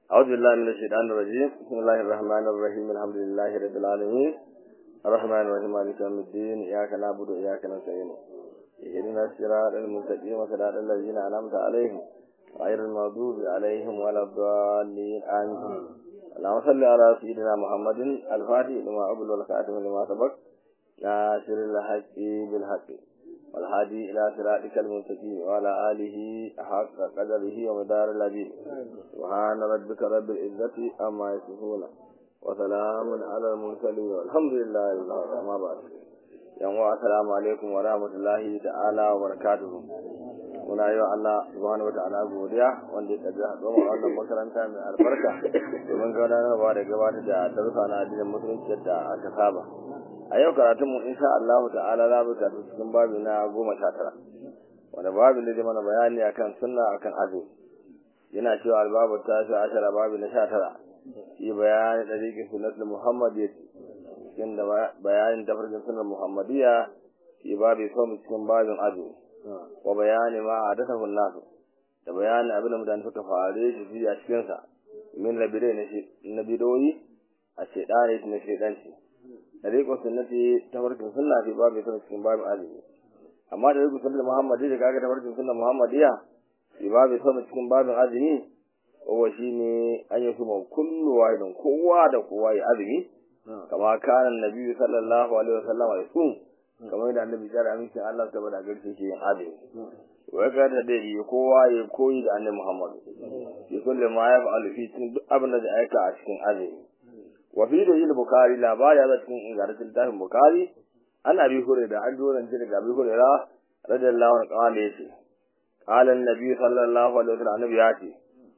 أعوذ بالله من الشيطان الرجيم بسم الله الرحمن الرحيم الحمد لله رب العالمين الرحمن الرحيم مالك يوم الدين إياك نعبد وإياك نستعين اهدنا الصراط المستقيم صراط الذين أنعمت عليهم غير المغضوب عليهم ولا الضالين آمين اللهم صل على سيدنا محمد الفاتح لما أبل والخاتم لما سبق ناصر الحق بالحق والهادي إلى صراطك المستقيم وعلى آله حق قدره ومدار الذي سبحان ربك رب العزة أما يصفون وسلام على المرسلين والحمد لله رب العالمين ما بعد yan wa assalamu alaikum wa rahmatullahi ta'ala wa barakatuhu muna yi wa Allah subhanahu wa ta'ala godiya wanda ya tabi haɗuwa a wannan makaranta mai albarka domin gudanarwa da gabatar da darussa na addinin musulunci yadda aka saba a yau karatunmu insha Allah ta'ala za mu tafi cikin babi na goma sha tara wanda babin da zai mana bayani akan sunna akan azumi yana cewa albabu ta shi ashara babi na sha tara shi bayani da rikin sunnatul muhammad cikin da bayanin tafarkin sunan muhammadiyya shi babu so cikin babin azumi wa bayani ma a dasa nasu da bayanin abin da mutane suka fare shi fi a cikinsa min labirai na bidoyi a shaidani na shaidanci da rikon sunnati tafarkin sunna fi babu so cikin babin azumi amma da rikon sunnati muhammadiyya kaga tafarkin sunan muhammadiyya fi babu so cikin babin azumi kowa shine an yi kuma kullu wahidin kowa da kowa ya azumi kama kanan nabi sallallahu alaihi wasallam ya sun kamar da annabi ya rami shi Allah saboda garshe shi yin azumi wai ka da dai kowa ya koyi da annabi Muhammad ya kulle ma ya fa'alu fi cikin duk abin da ya aika a cikin azumi wa fi da yin bukari labari ya cikin ingantaccen tafin bukari ana bi hure da an doran ji daga bi hure ra radiyallahu anhu qala yace qala annabi sallallahu alaihi wasallam annabi ya ce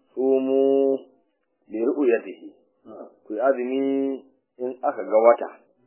sumu bi ru'yatihi ku azumi in aka ga wata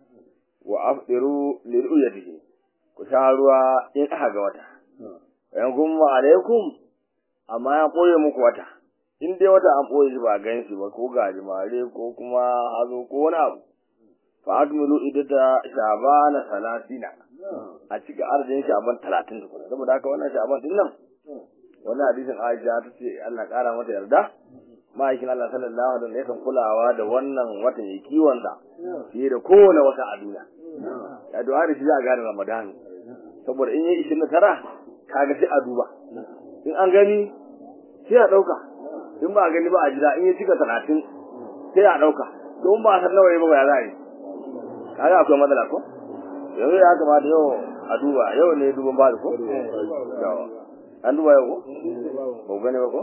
wa afdiru li ru'yatihi ku sha ruwa in aka ga wata yan gumma alaikum amma ya koye muku wata in dai wata an koye shi ba gan shi ba ko gajimare ko kuma hazo ko wani abu fa akmilu idata shabana salatina a cikin arzikin shaban talatin da kuma saboda haka wannan shaban din nan wannan hadisin Aisha ta ce Allah kara mata yarda ma'aikin Allah sallallahu alaihi wasallam yakan kulawa da wannan watan ya kiwon sa fiye da kowane wata a duniya ya du'a da shi za a gane Ramadan saboda in yi 29 kaga sai a duba in an gani sai a dauka in ba a gani ba a jira in ya cika 30 sai a dauka don ba san nawa ba ya za yi kaga akwai matsala ko yanzu ya kamata yau a duba yau ne duban ba ko an duba yau ko ba gane ba ko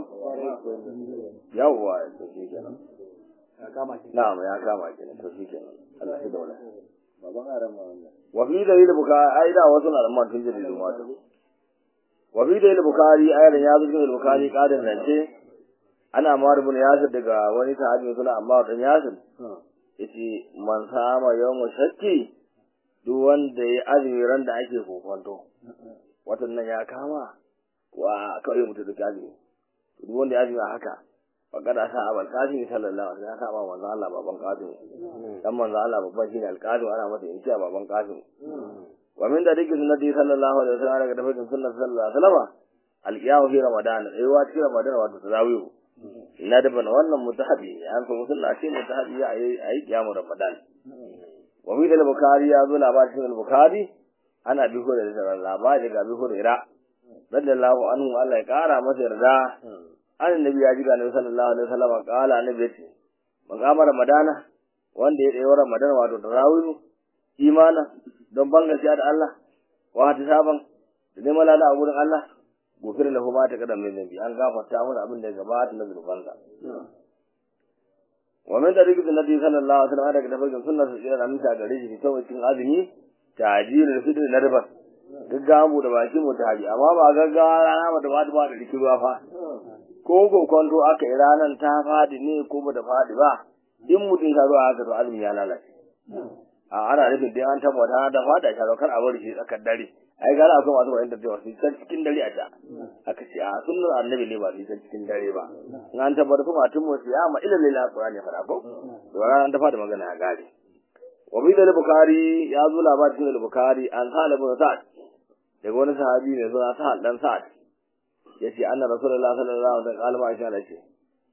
yawwa to shi kenan na'am ya kama kenan to shi kenan Allah shi daula baban aran ma wannan wa fi da yil buka ai da wasu na man tun jiri ma to wa fi da yil bukari ayar ya zo cikin bukari kadan rance ana ma rubun yasir daga wani sahabi suna amma dan yasir yace man sama yawmu shakki duk wanda ya azumi ran da ake kokonto watan nan ya kama wa kawai mutu da azumi duk wanda ya azumi haka faqad asa abal qasim sallallahu alaihi wasallam ya saba manzo Allah baban qasim dan manzo Allah babban shine alqasim ana masa insha baban qasim wa min da dake sunnati sallallahu alaihi wasallam daga tafsirin sunnati sallallahu alaihi wasallam alqiyamu fi ramadan ai wa cikin ramadan wato tarawih na da ban wannan mutahabi an so sunna ce mutahabi ya ayi qiyamu ramadan wa min da bukhari ya zo labarin al-bukhari ana bi hore da labari daga bi hore radiyallahu anhu Allah ya kara masa yarda annabi ya ji ga Annabi sallallahu alaihi wasallam kala annabi ce magamar ramadana wanda ya tsayo ramadana wato tarawih imana don ban gaskiya da Allah wa ta saban da neman lada a gurin Allah gofir lahu ma ta kadan mai zambi an gafarta mun abin da ya gabata na zurfansa wa min tariqi nabi sallallahu alaihi wasallam daga tabbacin sunnar sa da aminta gare shi ta cikin azumi tajirul fitr na riba gaggawa mu da baki mu ta haji amma ba gaggawa rana ba da ba da ba da rikiwa fa ko kokonto aka yi ranar ta fadi ne ko ba ta fadi ba in mutum ya zo haka to azumi ya lalace a ana nufin dai an tabbata da fada ta kar a bari shi tsakar dare ai gara akwai masu wa'anda da wasu can cikin dare a ta aka ce a sunnar annabi ne ba su can cikin dare ba in an tabbata kuma tun mu ya ma ila lila qur'ani ya fara ko to ranar ta fada magana ya gare wa bi da bukhari ya zo labarin cikin bukhari an sa'ad ibn sa'ad daga wani sahabi ne suna sa'ad dan sa'ad yace anna rasulullahi sallallahu alaihi wasallam kalma aisha da ce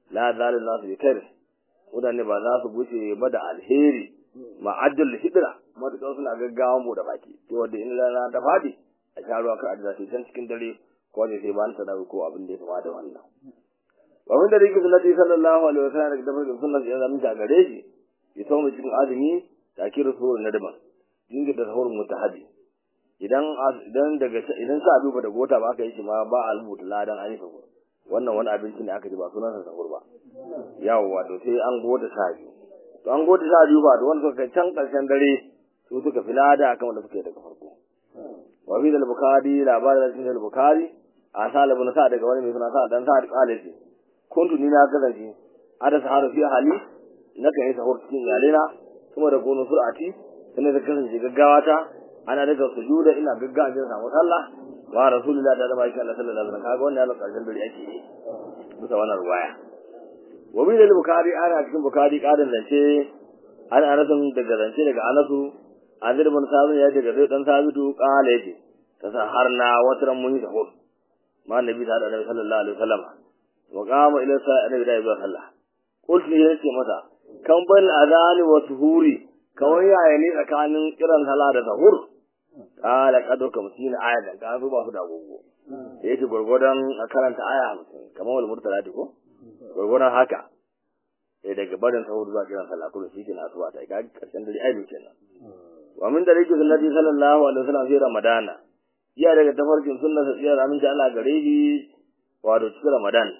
la zalil nasu bi khair mutane ba za su guce ba da alheri ma'ajjal hidra matuƙar suna gaggawa mu da baki to wanda in rana ta fadi a sha ruwa ka ajiya sai can cikin dare ko da sai ban ta dawo ko abin da ya kama da wannan wa min da rike sunnati sallallahu alaihi wasallam da dabar sunnati ya zama ta gare shi ya tawo mu cikin azumi takiru suru na daban dinga da sahur mutahadi idan idan daga idan sa abu da gota ba aka yi shi ma ba a rubuta ladan an yi sahur wannan wani abinci ne aka ji ba sunan sa sahur ba yawwa to sai an gota sa biyu to an gota sa biyu ba to wanda suka can karshen dare su suka fi lada akan wanda suka yi daga farko wa fi da bukari labarin da cikin bukari a sa labu na sa daga wani mai suna sa dan sa da kalaji kuntu ni na kasance ada saharu fi hali na kan yi sahur cikin iyalena kuma da gono sur'ati sannan da kasance gaggawa ta ana daga sujuda ina gaggawa jin samu sallah wa rasulullahi da zama shi Allah sallallahu alaihi wasallam kaga wannan karshen dare ake yi bisa wannan ruwaya wa bi da bukari ana cikin bukari kadan zance ana anasun daga zance daga anasu azir bin sabu ya daga zai dan sabitu kala yace ta saharna wataran mun yi sahur ma annabi da annabi sallallahu alaihi wasallam wa qama ila sa'a da ya sallah qultu ya ce mata kan bal adani wa suhuri kawai yaya ne tsakanin kiran sallah da sahur kala kado kamsin aya da ka ba su da gogo yace gurgurdan a karanta aya 50 kamar wal murtala ko gurgurdan haka sai daga barin sahur zuwa kiran sallah kuma shi ke na asuwa ta ga karshen dare ai kenan wa min da rike sunnati sallallahu alaihi wasallam fi ramadana iya daga tafarkin sunna sa tsiyar aminci Allah gare shi wato cikin ramadan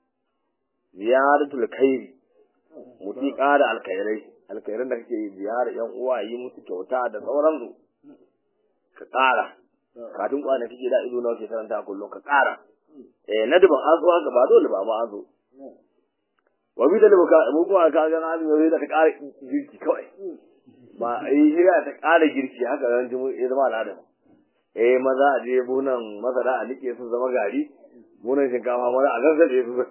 ziyaratul khairi muti ƙara alkhairai alkhairan da kake ziyara yan uwa yi musu kyauta da sauransu ka ƙara kafin kwana kake da ido nawa ke karanta kullum ka ƙara eh na duban an zo haka ba dole ba ma an zo wa bi da buka mu kuma ka ga an yi da ka ƙara girki kawai ba ai hira ta ƙara girki haka ran jimu ya zama al'ada eh maza a je bunan masara a nike su zama gari bunan shinkafa maza a gasa su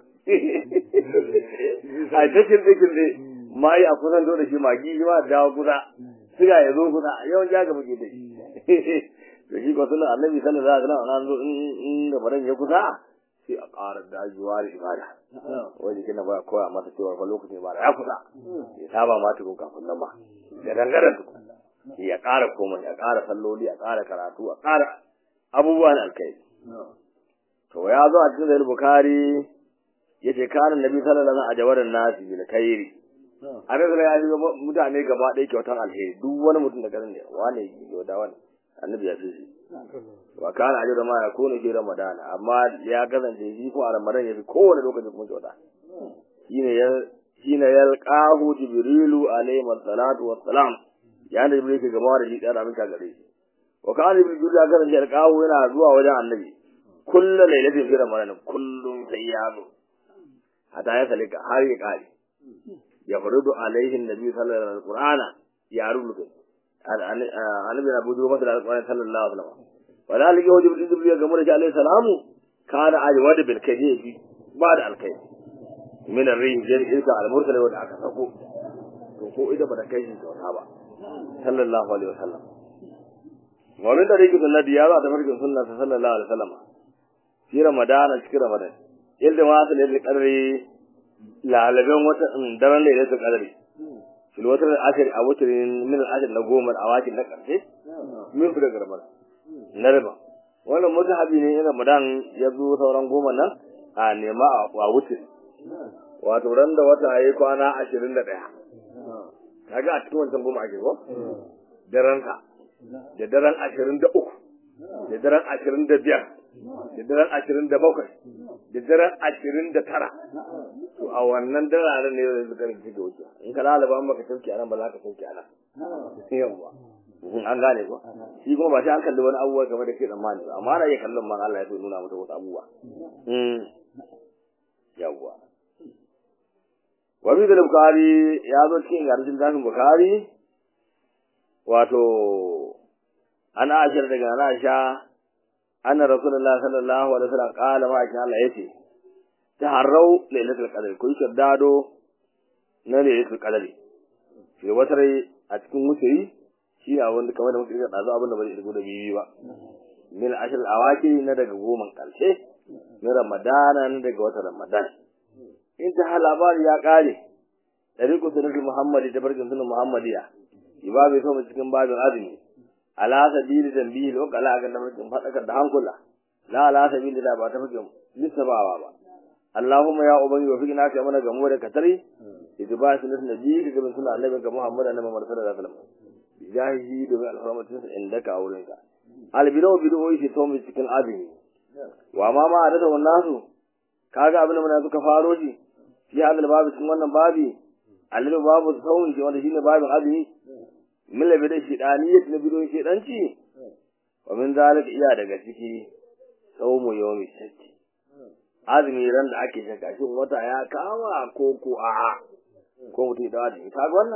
a cikin cikin dai mai a kusan da shi magi shi ma dawo kusa siga ya zo kusa yawan ja ga muke da shi to shi ko sunan annabi sallallahu alaihi wasallam an zo in da faran ya kusa sai a ƙara dajuwa da ibada wani kina ba koya masa cewa fa lokacin ibada ya kusa ya saba ma tukun kafin nan ma da dangaren tukun ya ƙara komai ya ƙara salloli ya ƙara karatu a ƙara abubuwan alkai to ya zo a cikin sahih bukhari yace kana nabi sallallahu alaihi wasallam a jawaran nasi bil khairi annabi ya yi mutane gaba ɗaya kyautar alheri duk wani mutum da garin ne wane yi da wani annabi ya fi shi wa kana ajru ma yakunu fi ramadan amma ya kasance shi ko a ramadan yafi kowane lokaci kuma kyauta shine ya shine yalqahu jibrilu alayhi salatu wassalam ya da jibril ke gaba da shi da ramin ka gare shi wa kana jibril ya kasance yalqahu yana zuwa wajen annabi kullu lailatin fi ramadan kullum sai ya zo hata ya salika har ya kare ya farudu alaihi nabi sallallahu alaihi wasallam qur'ana ya rubuta annabi na bujo masa da alƙur'ani sallallahu alaihi wasallam wala ligi wajibi din jibril ga mura alaihi salamu kana ajwa da bil kayfi ba da alkai min ar-rih jari ilka al-mursal wa aka sako to ko ida ba da kai shi kyauta ba sallallahu alaihi wasallam wa min tariqi sunnati ya za ta farkin sunna sallallahu alaihi wasallam fi ramadana cikin ramadan yadda ma ta da kadari lalaben wata daren lailatul qadri fil watar al-ashir a watarin min al-ashir na goma a wakin na karshe min fi daga ramadan na riba wannan mutahabi ne in ramadan ya zo sauran goma nan a nema a wuce wato ran da wata yayi kwana ashirin da ɗaya kaga a cikin wancan goma ake ko daren ka da daren ashirin da uku da daren ashirin da biyar da daren ashirin da bakwai da daren ashirin da tara to a wannan dararen ne zai zuka rikici da wuce in ka lalaba an baka sauki anan ba za ka sauki anan yawwa an gane ko shi kuma ba shi an kalli wani abubuwa game da ke tsammani ba amma ana iya kallon man Allah ya so nuna mata wasu abubuwa yawwa wabi da bukari ya zo cikin garin zafin bukari wato an ashir daga na sha anna rasulullah sallallahu alaihi wasallam qala ma sha Allah yace taharrau lailatul qadr ku yi dado na lailatul qadr shi wata rai a cikin mutiri shi ne abin da kamar da muka rika dazu abin da bai irgo da bibi ba min ashir awaki na daga goma karshe na ramadana na daga wata ramadan in ta labari ya kare tariqu sunnati muhammadi da barkin sunan muhammadiya ibabe so mu cikin babin azumi ala sabili dambihi lo kala ga namijin fadakar da hankula la ala sabili da ba ta fike lissabawa ba Allahumma ya ubangi wa fikina kai mana gamo da katari ittiba sunnati nabi ga bin sunan annabi ga Muhammad annabi Muhammad sallallahu alaihi wasallam jahihi da alhurmatin sa inda ka wurin ka albido bido shi to mu cikin azumi wa ma ma da wannan su kaga abin da muna suka faro shi fi hadal babu cikin wannan babi alil babu sauni wanda shine babin azumi min labi da shidaniyat na bidon shidanci wa min zalika iya daga ciki saumu yawmi shakki azumi ran da ake shakka shin wata ya kama ko ko a ko mutum da azumi kaga wannan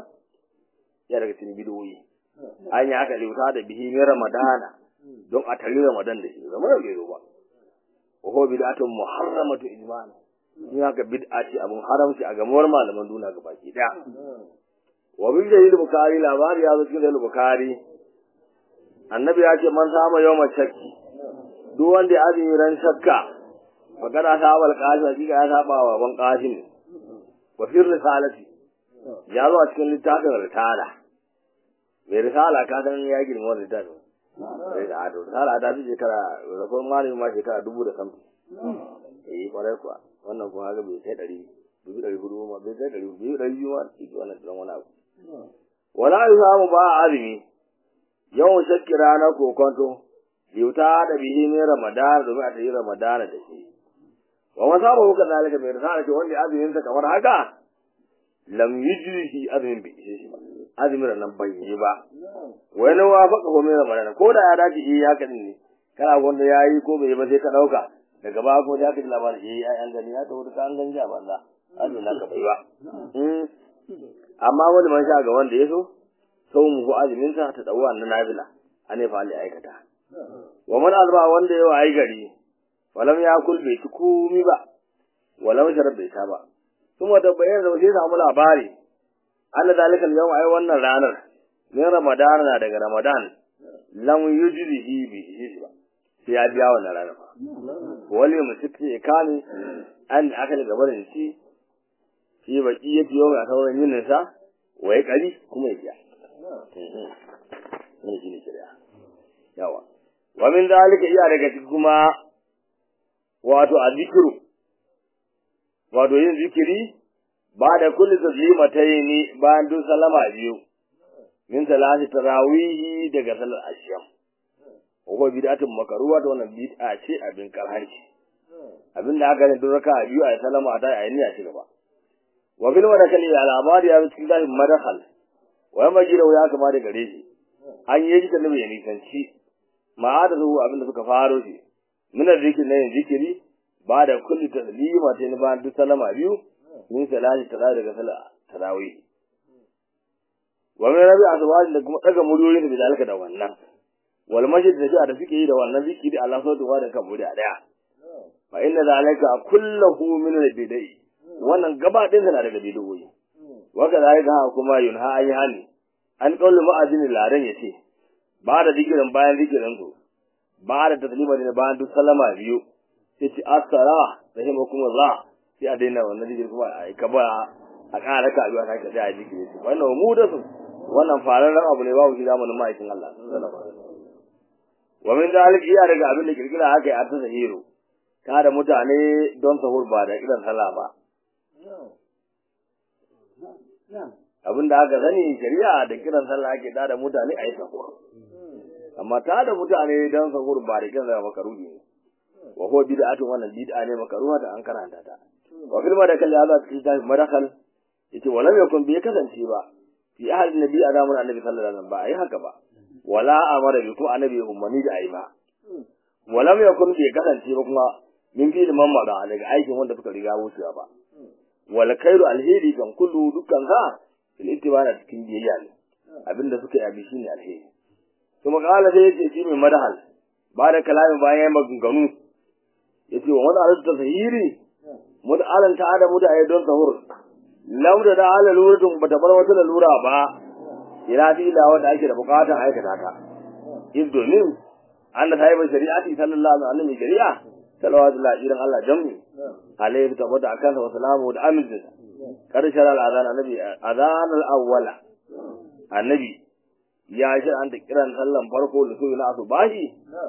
ya daga cikin bidoyi an yi aka liuta da bihi ne ramadana don a tare ramadan da shi zama da bai ba wa huwa bid'atun muharramatu ijma'an in haka bid'a ce abun haramci a gamuwar malaman duniya ga baki daya wa bil dalil bukhari labari ya zo cikin dalil bukhari annabi ya ce man sama yawma shakki duk wanda ya azumi ran shakka magana ta abal qasim hakika ya saba wa ban qasim wa fi risalati ya zo a cikin littafin risala mai risala ka san ya girma wannan littafin sai da ado risala ta fi shekara rakon malami ma shekara dubu da samfi eh kwarai kuwa wannan kuma haka bai kai ɗari dubu ɗari hudu ma bai kai ɗari biyu ɗari biyu ma cikin wannan ɗan wani abu wala yi samu ba a azumi yawan shakki ranar kokonto yuta da bihi ne ramadana domin a tayi ramadana da shi wa ma saba huka zalika mai risala ce wanda azumin sa kamar haka lam yujrihi azumin bai ishe shi ba azumin nan bai yi ba wani wa faka ko mai ramadana ko da ya dace eh ya kadin ne kana wanda yayi ko bai yi ba sai ka dauka daga ba ko da ka ji labarin eh ai an gani ya tawo ka an gani a banza azumin naka bai ba amma wani man sha ga wanda ya so sau mu ko azumin sa ta dawo na nafila ane fa Allah aikata wa man alba wanda yau ai gari walam ya kul bai ci komi ba walam sharab bai ta ba kuma da bayan da sai samu labari Allah zalikal yau ai wannan ranar ne Ramadan na daga Ramadan lam yujrihi bi shi ba sai ya biya wannan ranar wali musiki ikani an aka daga barin shi shi baki ya biyo ga sauran yinin sa wai kari kuma ya biya ne shi ne shari'a yawa wa min zalika iya daga cikin kuma wato azikru wato yin zikiri ba da kulli taslimataini bayan duk salama biyu min salati tarawihi daga salar ashiyam ko bid'atun makaruwa to wannan bid'a ce abin karhanci abin da aka ne duk raka biyu a salama a tayi ayi a ci gaba wa bil madakali al amadi ya cikin zahir madakal wa majira ya kama da gare shi an yi ji annabi ya nisanci ma da zuwa abin da suka faro shi min zikiri ne zikiri ba da kulli taslima ta ni ba duk salama biyu min salati tara daga sala tarawih wa min rabi aswaj da kuma daga muryoyin da zalika da wannan wal masjid da da suke yi da wannan zikiri Allah sautu wa da kan murya daya fa inna zalika kulluhu min al-bidai wannan gaba din na daga bid'o'i wa kadhalika kuma yunha ayyani an kaulu ma'azin laran yace ba da zikirin bayan zikirin su ba da taslima ne bayan duk salama biyu sai ci asara rahimakumullah sai a daina wannan zikirin kuma a ka ba a ƙara ka biyu a sake sai a zikiri su wannan mu da su wannan fararren abu ne babu shi zamanin ma'aikin Allah wa min dalik iya daga abin da kirkira haka ya ta sahiru ta da mutane don sahur ba da kiran sallah ba abin da aka sani shari'a da kiran sallah ake da da mutane a yi sahur amma ta da mutane don sahur ba da kiran sallah makaruhi ne wa huwa bid'atun wannan bid'a ne makaruha da an karanta ta wa filma da kalli Allah cikin tafi madakal yace walam yakun bi kasance ba fi ahli nabi a zamanin annabi sallallahu alaihi wasallam ba ai haka ba wala amara bi kuma annabi ummani da ai ba walam yakun bi kasance ba kuma min fi liman ma daga aikin wanda suka riga wucewa ba wal khairu alheri kan kullu dukkan ka fil ittibara cikin biyayya ne abinda suka yi abi shine alheri kuma kala sai yace shi mai madahal ba da kalamin bayan maganganu yace wa wani alata sahiri mut'alan ta da mu da ayi don sahur lam da ala luratun bata bar wata lura ba ila fi ila wanda ake da bukatar aikata ta in domin an da sahibi shari'ati sallallahu alaihi wasallam shari'a salawatu la idan Allah jammi alayhi tabbata akan wa salamu da aminta karshen al'adhan annabi adhan al-awwala annabi ya shi an ta kiran sallan farko da su na asubahi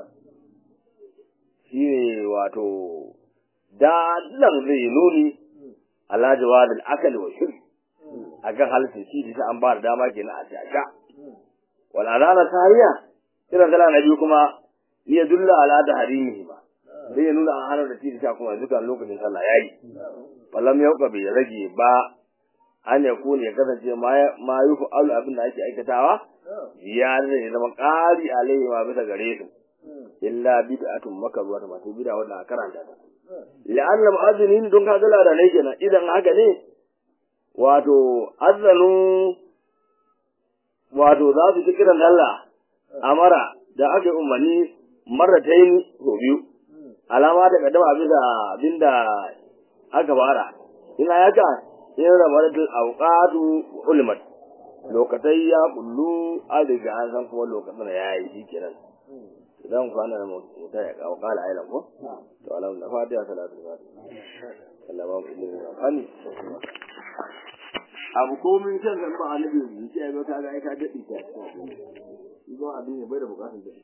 shine wato dalan zai nuni ala jawadil akal wa shirk akan halittar shi da an ba da dama kenan a shaka wal adana tariya kiran sallah na biyu kuma ya dulla ala da harimihi ba sai ya nuna an hana da shi da kuma dukan lokacin sallah yayi falam yauka bai rage ba an ya kone ya kasance ma yufu alu abin da ake aikatawa ya ne ya zama ƙari alaihi ma bisa gare su illa bid'atun makaruwa ta masu bid'a wanda a karanta ta la'anna mu'azzinin don ka gala da ne kenan idan haka ne wato azzanu wato za su ci kiran Allah amara da aka umarni marratayn ko biyu alama da kaddama bisa abinda aka fara ina yaka in ramadatul awqatu ulmat lokatai ya kullu a daga an san kuma lokacin ya yi shi kenan idan kwana da mutum ya kawo kala ailan ko to alam da fatiha salatu fatiha Allah ba mu ilimi amfani abu ko min san san ba annabi ne sai ga ka ga ai ka dadi ta shi ba abin ne bai da bukatun dadi